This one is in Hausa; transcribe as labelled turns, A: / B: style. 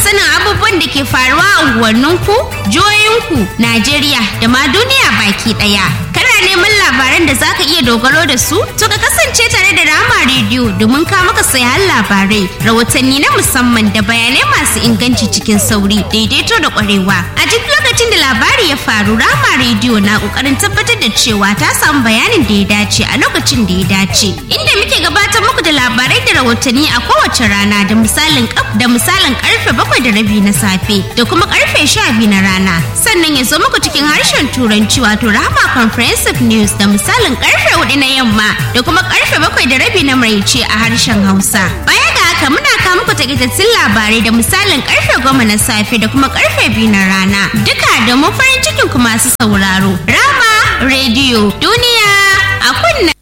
A: sanin abubuwan da ke faruwa a unguwanninku, jihohinku, Najeriya da ma duniya baki ɗaya. Kana neman labaran da zaka iya dogaro da su? To ka kasance tare da Rama Radio domin ka maka sayan labarai, rahotanni na musamman da bayanai masu inganci cikin sauri, daidaito da ƙwarewa. A duk lokacin da labari ya faru, Rama Radio na ƙoƙarin tabbatar da cewa ta samu bayanin da ya dace a lokacin da ya dace. Inda muke gabatar muku da labarai da rahotanni a kowace rana da misalin da misalin karfe bakwai da rabi na safe da kuma karfe sha biyu na rana. Sannan ya zo muku cikin harshen turanci wato Rahama Comprehensive News da misalin karfe hudu na yamma da kuma karfe bakwai da rabi na maraice a harshen Hausa. Baya ga haka muna kawo muku takaitattun labarai da misalin karfe goma na safe da kuma karfe biyu na rana. Duka da mu farin cikin ku masu sauraro. Rama Radio Duniya a kunna.